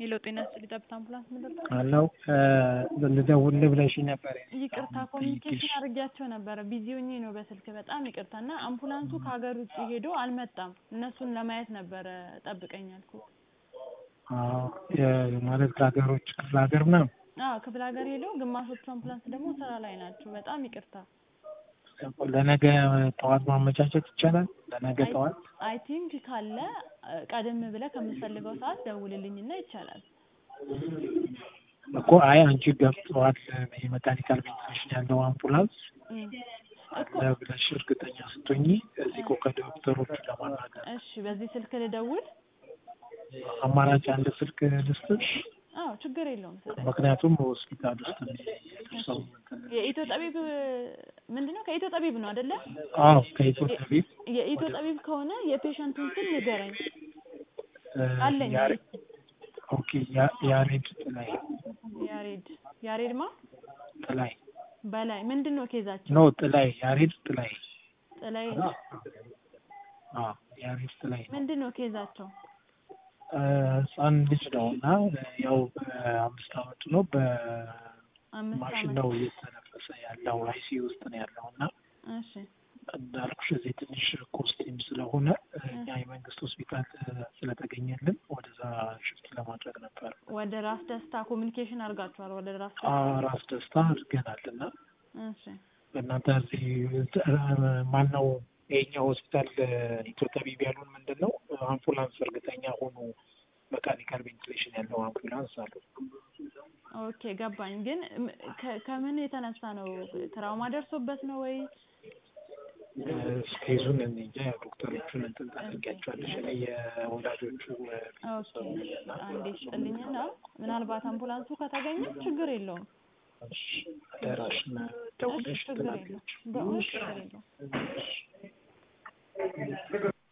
ሄሎ ጤና ይስጥልኝ ጠብታ አምቡላንስ ምንድን ነው? አለው ልደውልልህ ብለሽኝ ነበር። ይቅርታ ኮሚኒኬሽን አድርጊያቸው ነበረ ቢዚ ሆኜ ነው በስልክ በጣም ይቅርታ እና አምቡላንሱ ከሀገር ውጭ ሄዶ አልመጣም እነሱን ለማየት ነበረ ጠብቀኝ ያልኩት አዎ የ- ማለት ከሀገሮች ክፍለ ሀገር ምናምን አዎ ክፍለ ሀገር ሄዶ ግማሾቹ አምቡላንስ ደግሞ ስራ ላይ ናቸው በጣም ይቅርታ ለነገ ጠዋት ማመቻቸት ይቻላል? ለነገ ጠዋት አይ ቲንክ ካለ ቀደም ብለህ ከምትፈልገው ሰዓት ደውልልኝና ይቻላል እኮ አይ አንቺ ገብተዋል የመካኒካል ቬንቲሌሽን ያለው አምቡላንስ እም። እኮ ብለሽ እርግጠኛ ስትሆኚ እዚህ እኮ ከዶክተሮቹ ለማናገር እሺ በዚህ ስልክ ልደውል አማራጭ አንድ ስልክ ልስጥሽ። አዎ ችግር የለውም ስጠኝ ምክንያቱም ሆስፒታል ውስጥ ሰው የኢትዮ ጠቢብ ምንድን ነው ከኢትዮ ጠቢብ ነው አይደለ አዎ ከኢትዮጵያ ቤት የኢትዮ ጠቢብ ከሆነ የፔሸንቱን ስም ንገረኝ አለኝ ኦኬ ያ- ያሬድ ጥላይ ያሬድ ያሬድ ማ ጥላይ በላይ ምንድን ነው ኬዛቸው ኖ ጥላይ ያሬድ ጥላይ ጥላይ አዎ ያሬድ ጥላይ ምንድን ነው ኬዛቸው እ፣ ህፃን ልጅ ነው እና ያው በአምስት አመቱ ነው አምስት በማሽን አመት ነው እየተነፈሰ ያለው አይሲዩ ውስጥ ነው ያለው እና እሺ እንዳልኩሽ እዚህ ትንሽ ኮስቲም ስለሆነ እኛ የመንግስት ሆስፒታል ስለተገኘልን ወደዛ ሽፍት ለማድረግ ነበር። ወደ ራስ ደስታ ኮሚኒኬሽን አድርጋችኋል ወደ ራስ አ ደስታ ራስ ደስታ አድርገናል እና እሺ በእናንተ እዚህ ማነው የኛው ሆስፒታል ኢትዮ ጠቢብ ያሉን ምንድን ነው አምቡላንስ እርግጠኛ ሆኑ መካኒካል ቬንቲሌሽን ያለው አምቡላንስ አሉ። ኦኬ ገባኝ ግን ም- ከ- ከምን የተነሳ ነው ትራውማ ደርሶበት ነው ወይ ስኬዙን እኔ እንጃ ያው ዶክተሮቹን እንትን ታደርጊያቸዋለሽ እኔ የወላጆቹ ኦኬ አንዴ ስጥልኝና ምናልባት አምቡላንሱ ከተገኘ ችግር የለውም አደራሽን እሺ ደውለሽ ችግር የለውም በእውነት ችግር የለውም